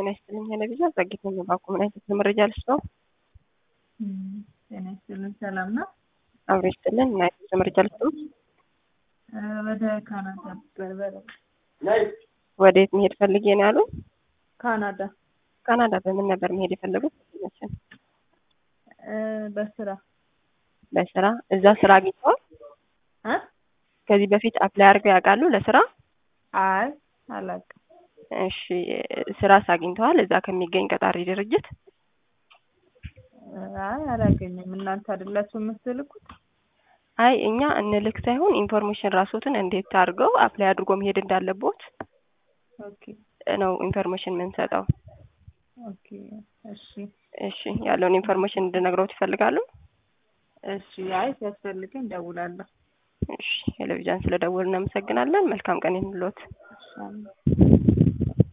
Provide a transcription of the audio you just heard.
ጤና ይስጥልኝ ቴሌቪዥን ጸጊት ነኝ። ባኩ ምን አይነት መረጃ ልስጠው? ጤና ይስጥልኝ ሰላም ነው? አብሮ ይስጥልን። ምን አይነት መረጃ ልስጠው? ወደ ካናዳ በርበረ ወዴት መሄድ ፈልጌ ነው ያሉ? ካናዳ ካናዳ በምን ነበር መሄድ የፈለጉት? በስራ በስራ እዛ ስራ አግኝተዋል? እ ከዚህ በፊት አፕላይ አድርገው ያውቃሉ ለስራ? አይ አላውቅም። እሺ ስራስ አግኝተዋል እዛ ከሚገኝ ቀጣሪ ድርጅት? አይ አላገኘም። እናንተ አይደላችሁ የምትልኩት? አይ እኛ እንልክ ሳይሆን ኢንፎርሜሽን ራስዎትን እንዴት አድርገው አፕላይ አድርጎ መሄድ እንዳለቦት ኦኬ ነው ኢንፎርሜሽን የምንሰጠው። ኦኬ እሺ እሺ ያለውን ኢንፎርሜሽን እንድነግረውት ይፈልጋሉ? እሺ አይ ሲያስፈልገኝ እደውላለሁ። እሺ ቴሌቪዥን ስለደወሉ እናመሰግናለን። መልካም ቀን ይሁንልዎት። እሺ